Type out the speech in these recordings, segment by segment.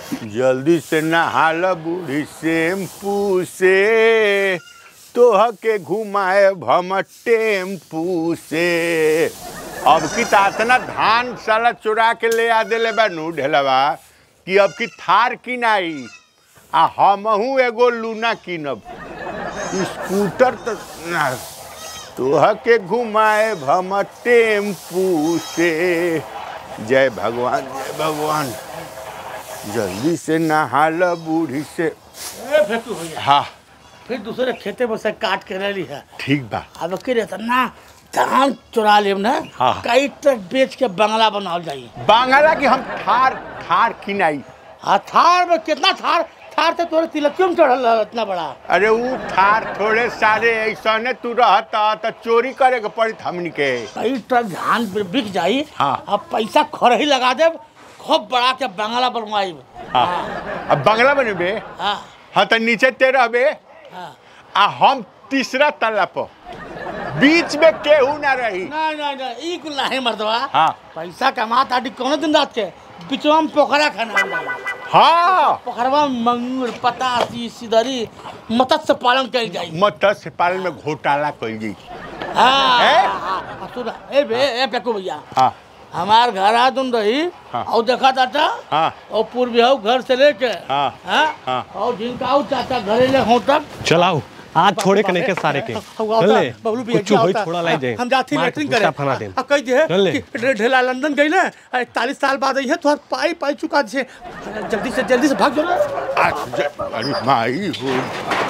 जल्दी से नहा ल बूढ़ी शैम्पू से तोह के घुमाए हम टेम्पू से अब की तातना धान साला चुरा के ले आ देले बानू ढेलवा कि अब की थार किनाई आ हमहू एगो लूना किनब स्कूटर तो ना तोह के घुमाए हम टेम्पू से जय भगवान जय भगवान जल्दी से नहा ल बूढ़ी से ए फेंकू भैया हाँ फिर दूसरे खेते में से काट के ले ली है ठीक बा अब के रहता ना धान चुरा लेम ना हाँ। कई ट्रक बेच के बंगला बनावल जाई बांगला की हम थार थार किनाई हाँ थार में कितना थार थार तो तोरे तिलकियों में चढ़ल रहा इतना बड़ा अरे ऊ थार थोड़े सारे ऐसने तू रहता तो चोरी करे के पड़ी हमनी के कई ट्रक धान बि- बिक जाई हाँ। अब पैसा खर ही लगा दे खूब बड़ा के बंगला बनवाई हाँ अब बंगला बनेबे हाँ हाँ तो नीचे ते रहबे हाँ आ हम तीसरा तल्ला पर बीच में केहू ना रही नहीं नहीं नहीं ई कुल नहीं मर्दवा हाँ पैसा कमा ताटी कौनो दिन रात के बिचवा में पोखरा खाना हाँ पोखरवा में मंगूर पतासी सिधरी मत्स्य पालन कल जाई मत्स्य पालन में घोटाला कइल जी हाँ ए? हाँ, हाँ, सुन ए बे ए पेकू भैया हाँ हमार घर आ तुम रही हाँ। और देखा चाचा हाँ और पूर्वी हो घर से लेके हाँ, हाँ हाँ। और जिनका आओ चाचा घरे ले हो तक चलाओ आज छोड़े के नहीं के सारे के चल ले बबलू भी कुछ होई थोड़ा लाई दे हम जाती मार के लेटरिंग गुस्सा करे फना दे आ कह दे चल ले। कि ढे- ढेला लंदन गई ना इकतालीस साल बाद आई है तो पाई पाई चुका छे जल्दी से जल्दी से भाग जो ना आज ज- अरे माई हो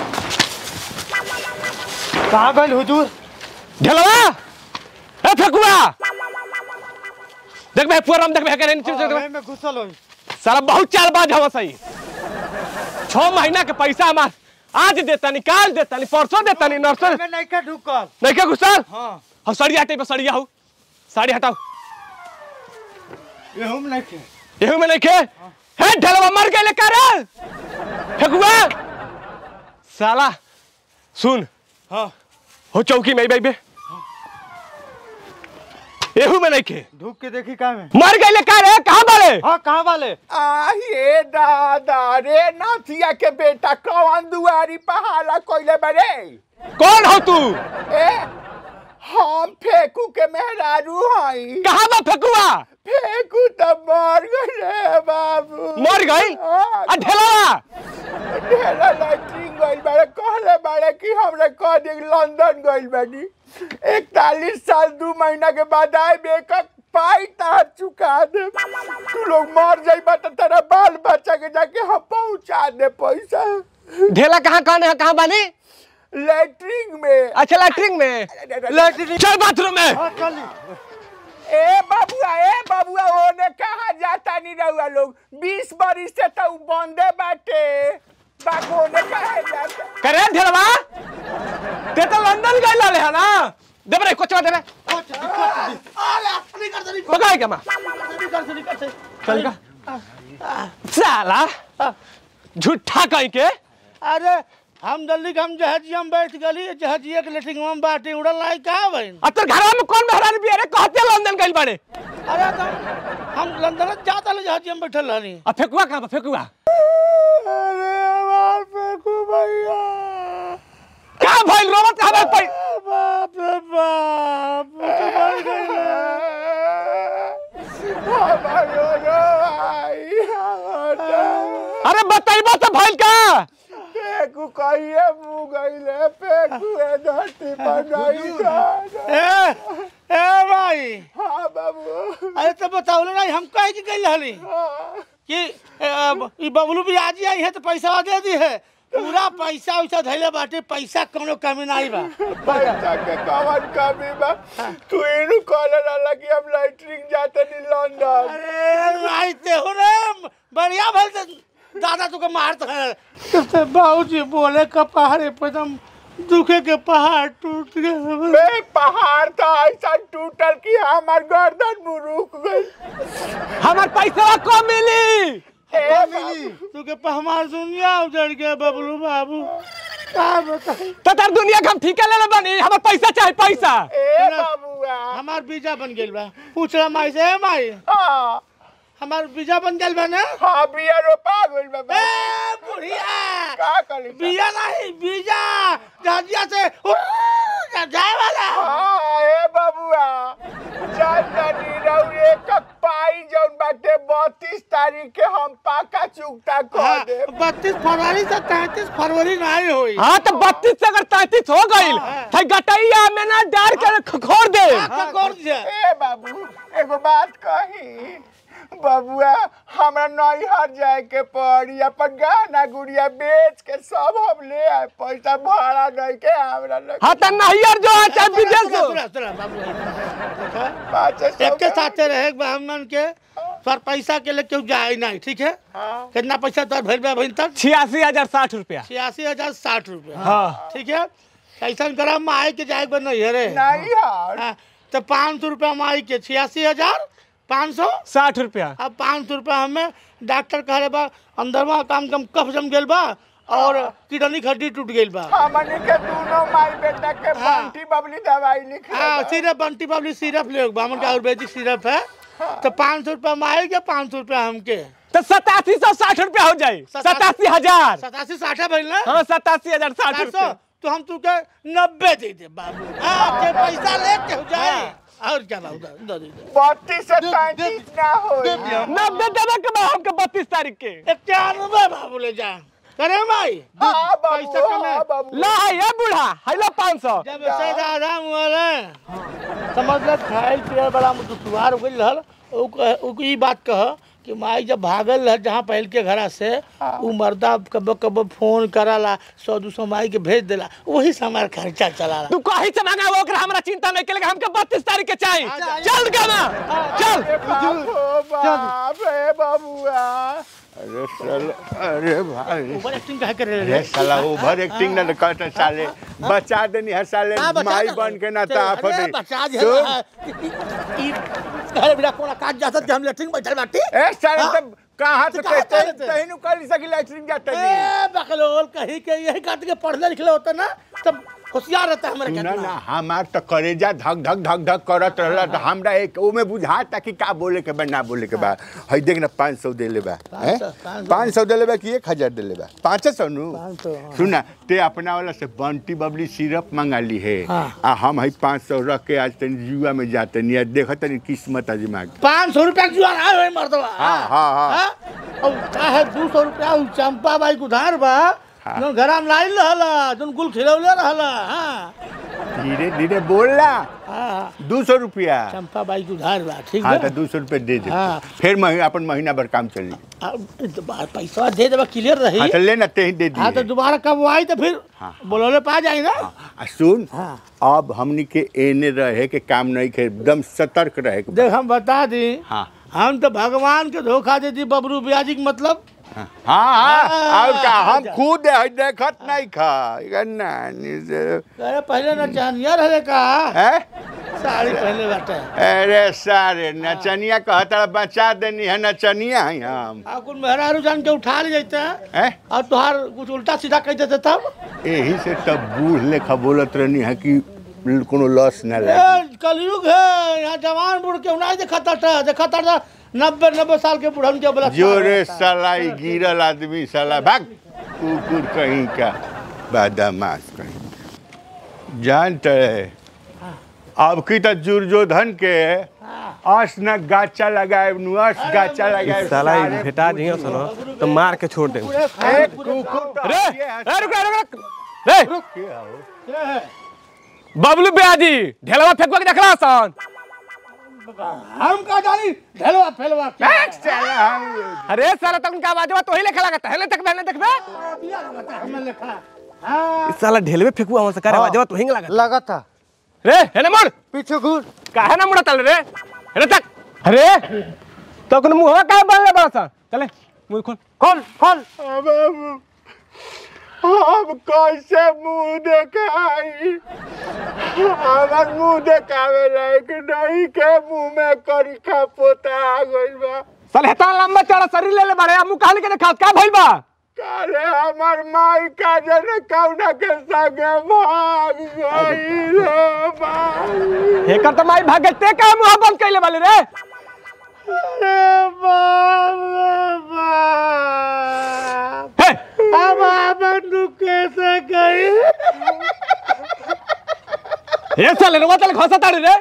कहाँ गई हुजूर ढेलवा ए फेकुआ देख बे पूरा देख बे करे नीचे देख बे में घुसल होई सारा बहुत चाल बाज हवा सही छह महीना के पैसा हमार आज देता नी काल देता नी परसों देता नी नरसों में नहीं का ढुकल नहीं के घुसल हाँ हम साड़ी हटे पे साड़ी हो साड़ी हटाओ ये हम नहीं के एहू में नहीं के हे ढेलवा मर गए लेकर फेकुआ साला सुन हाँ हो चौकी में बेबे एहू में नहीं के ढुक के देखी का में मर गए लेकर कहाँ बाले हाँ कहाँ वाले आहे दादा रे नाथिया के बेटा कौन दुआरी पहाला कोइले बरे कौन हो तू ए हम फेकू के मेहरारू हई कहाँ बा फेकुआ फेकू तो मर गए बाबू मर गई हाँ, आ ढेलवा ढेला लैट्रिन गइल बाड़े कहले बाड़े कि हमरे कह दे लंदन गइल बानी इकतालीस साल दू महीना के बाद आए बेकक पाई तार चुका दे तू लोग मर जाइबा तो तेरा बाल बच्चा के जाके हम पहुंचा दे पैसा ढेला कहाँ कौन है कहाँ बानी लैट्रिन में अच्छा लैट्रिन में लैट्रिन चल बाथरूम में ए बाबुआ ए बाबुआ ओने कहाँ जाता नहीं रहुआ लोग बीस बरिस से तो उ बंदे बाटे बाबू ओने कहाँ जाता करे ढेलवा ते तो लंदन गए लाले है ना दे बरे कोचवा दे पकाए क्या मां चल का साला झूठा कहीं के अरे हम जल्दी हम जहाजिया में बैठ गली जहाजिया के लेटिंग में बाटे उड़ल लाई कहाँ बहन अब तो घर में कौन मेहरान भी अरे कहते लंदन गए बड़े अरे तो हम लंदन जाता ले जहाजिया में बैठल रहनी अब फेकुआ कहाँ बा फेकुआ अरे हमार फेकू भैया कहाँ भाई रोबत कहाँ भाई बाप रे बाप मर गए हमारो रो आई हमारा अरे बताइबो तो भाई का फेकू कहिए मुँह गईले फेकू ए धरती पर नहीं था ए ए भाई हाँ बाबू अरे तो बताओ ना हम कहे कि गई रहली हाँ। कि ए, ई बबलू भी आज ही आई है तो पैसा दे दी है पूरा पैसा वैसा धैले बाटे पैसा कोनो कमी नहीं बा पैसा के कवन कमी बा तू इनु कहले रहला कि हम लैट्रिन जाते नी लंदन अरे भाई ते हो रे बढ़िया भल से दादा तुके मारत है तो बाबूजी बोले का पहाड़ पे एकदम दुखे के पहाड़ टूट गए बे पहाड़ था ऐसा टूटल कि हमार गर्दन मुरुक गई हमार पैसा को मिली ए बाबू, तुके पे हमार दुनिया उजड़ गया बबलू बाबू का बताई तो तार दुनिया के हम ठीके ले ले बनी हमार पैसा चाहे पैसा ए बाबुआ हमार बीजा बन गेल बा पूछ रहा माई से "ए माई हाँ हमार बीजा बन गेल बा ना हाँ बिया रोपा तली बिया नहीं बीजा जहाजिया से उड़, जाए वाला हाँ ए बबुआ चल तनी रउरे क पाई जौन बाटे 32 तारीख के हम पाका चुकता कह दे बत्तीस फरवरी से तैतीस फरवरी नहीं हुई हाँ तो बत्तीस से अगर तैतीस हो गईल तो गटैया में ना डार के खोर दे आपका कौन से ए बाबू एगो बात कही बबुआ हमरा नैहर जाए के पड़ी अपन गहना गुड़िया बेच के सब हम ले आए पैसा भाड़ा नहीं के हमरा लगे हाँ तो नैयर जो है चाहे विदेश हो सुना सुना बाबू देखा पाँच सौ एक के का- साथे रहे ब्राह्मण के पर पैसा के लिए क्यों जाए नहीं ठीक है हाँ। कितना पैसा तो भर में अभी तक छियासी हजार साठ रुपया छियासी हजार साठ रुपया हाँ। ठीक है ऐसा करा माई के जाए बन नहीं है रे नहीं यार हाँ, तो पाँच सौ रुपया माई के छियासी हजार पाँच सौ साठ रुपया अब पाँच सौ रुपया हमें डॉक्टर कह रहे बा अंदरवा काम कम कफ जम गेल बा और किडनी की हड्डी टूट गेल बा हमनी के दोनों माई बेटा के हाँ। बंटी बबली दवाई लिख हाँ सिरप बंटी बबली सिरप ले बामन का आयुर्वेदिक सिरप है तो पाँच सौ रुपया माई के पाँच सौ रुपया हमके तो सतासी सौ साठ रुपया हो जाए सतासी हजार सतासी साठ है भैया हाँ सतासी हजार साठ चार सौ रुपया तो हम तुके नब्बे दे दे बाबू हाँ के पैसा लेके हो जाए और क्या बाबू दे दे दे बत्तीस से पैंतीस ना हो नब्बे देवे के बाद हमके बत्तीस तारीख के इक्यानवे बाबू ले जा करे माई हाँ बाबू पैसा कम है। हाँ बाबू ला है ये बूढ़ा हेलो पाँच सौ जब से दादा मुआले समझ ले खाए पिए बड़ा दुश्वार हो गई रहल उ कह- उ ई बात कह कि माई जब भागल रह जहाँ पहल के घरा से उ मर्दा कब कब फोन कराला सौ दू सौ माई के भेज देला वही से हमारा खर्चा चलाला तू कहीं से मंगा वो ओकरा हमरा चिंता नहीं करेगा हमके बत्तीस तारीख के चाहिए चल गाना चल अरे बाप हो बाप रे बाबुआ अरे साला अरे भाई ओवर एक्टिंग कहे करे अरे साला ओवर एक्टिंग ना करता साले बचा देनी है साले हाँ, बचा माई दे। बन के ना अरे, ताफ दे बचा दे सुन, ई- ई- कहे बिना कोना काट जाता कि हम लेटरिंग बैठल बाटी ए साले हाँ? तब कहाँ से तो कहाँ कहते चले थे? तही नु कर सकी लैट्रिन जाते नहीं ए बकलोल कहीं के यही काट के पढ़ले लिखले होता ना तब होशियार रहता हमारे ना कहना ना हमार तो करेजा धक धक धक धक करत रहला तो हमरा एक ओमे बुझाता कि का बोले के बा ना बोले के बा हई देख ना 500 दे ले बा हैं 500, 500 दे ले बा कि 1000 दे ले बा 500 नु 500, हाँ। सुना ते अपना वाला से बंटी बबली सिरप मंगा ली है हाँ। आ हम हई 500 रख के आज तनी जुआ में जाते नहीं देखत तनी किस्मत आजमा के पाँच सौ रुपया क्यों आ रहा है मर्दवा हाँ, हाँ, हाँ। और का है दू सौ रुपया उ चंपा बाई के उधार बा हाँ। जोन घरा में लाइल रहला जोन गुल खिलौले रहला हाँ धीरे धीरे बोलला हाँ दू सौ रुपया चंपा बाई के उधार बा ठीक हाँ है तो दू सौ रुपया दे दे हाँ। फिर महीना अपन महीना भर काम चली पैसा दे देबा क्लियर रही हाँ तो लेना ते ही दे हाँ तो दिए दोबारा कब वो आई तो फिर हाँ। बोलोले पा जाए ना आ सुन हाँ। अब हमनी के एने रहे के काम नहीं के एकदम सतर्क रहे के देख हम बता दी हाँ हम तो भगवान के धोखा दे दी बबरू ब्याजी के मतलब हाँ हाँ हाँ, और का हम जा। खुद है देखत नहीं खा इका नानी से अरे पहले न चानिया रहे का हैं? साड़ी पहले बाटे अरे सारे नचनिया कहता बचा देनी है नचनिया है हम आ कुल मेहरारू जान के उठा ले जाते हैं हैं? और तुहार कुछ उल्टा सीधा कह देते तब यही से तब बूढ़ लेखा बोलत रहनी है कि कोनो लॉस न लगे ए, कलयुग है यहाँ जवान बूढ़ के नहीं देखा था देखा था नब्बे नब्बे साल के बूढ़न के बोला जोरे साला ई गिरल आदमी साला भाग कुकुर कहीं का बदमाश कहीं जानते है अब की तो दुर्योधन के अस न गाचा लगाए नु अस गाचा लगाए साला ई सारे भेटा दियो सुनो तो मार के छोड़ दे एक कुकुर तो रे ये है। ए, रुक रुक रुक रे क्या हो? बबलू ब्याजी ढेलवा फेंकवा के देखला सन हम का जानी ढेलवा फेलवा क्या भाग साला हम अरे साला तक उनका आवाज तो ही लेखा लगता है ले तक मैंने देखबे दिया लगता है, हमें लिखा हाँ इस साला ढेलवे फेंकुआ हमसे करे आवाज तो हिंग लगता लगा था रे हेने मोड़ पीछे घूर काहे ना मुड़ा तल रे हेने तक अरे तो कौन मुंह का बनले बड़ा सा चले मुंह खोल खोल खोल अब अब अब कैसे मुंह देखाई हमार मुंह देखावे लायक नहीं के मुंह में करिखा पोता आ गइल बा साले हेता लंबा चौड़ा शरीर ले ले बड़े अब मुंह काल के देखा का भइल बा काले हमार माई का जने कौना के संगे भाग गई रे भाई हेकर तो माई भाग ते का मुंह बंद कइले वाले रे अरे बाप रे बाप हे हमार बंदूक कैसे गई ए साले रे वातल खसा ताड़ी रे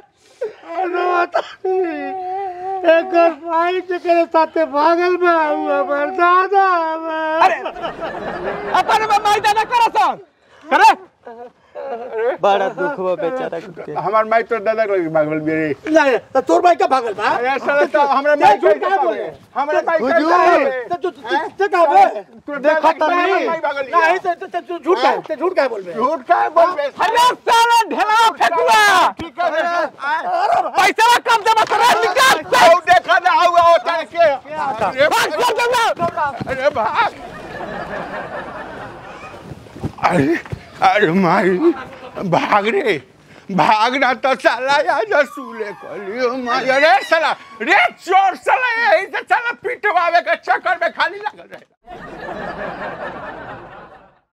एक भाई जकरे साथे भागल बा उ हमर दादा बा अरे अपन में माई दादा करसन करे बड़ा दुख बा बेचारा के हमार माई तो दादा लगे भागल बेरे नहीं तो तोर भाई का भागल बा अरे साले तो हमरा माई झूठ कैसे का भागे? बोले? हमरा माई कैसे हुजूर भागे? तो तू ते का बे तू देखा दादा त की नहीं माई भागल नहीं तो तो- तो तू झूठ का ते झूठ का बोलबे झूठ का बोलबे अरे साला ढेला फेकुआ ठीक है पैसा कम दे बस रे निकाल आओ देखा ना आओ आओ तार के अरे भाग कर दूंगा अरे भाग अरे अरे माई भाग रे भागना तो साला या जसूले कलियो माई अरे साला रे चोर साला यही से साला पिटवावे के चक्कर में खाली लगल रहे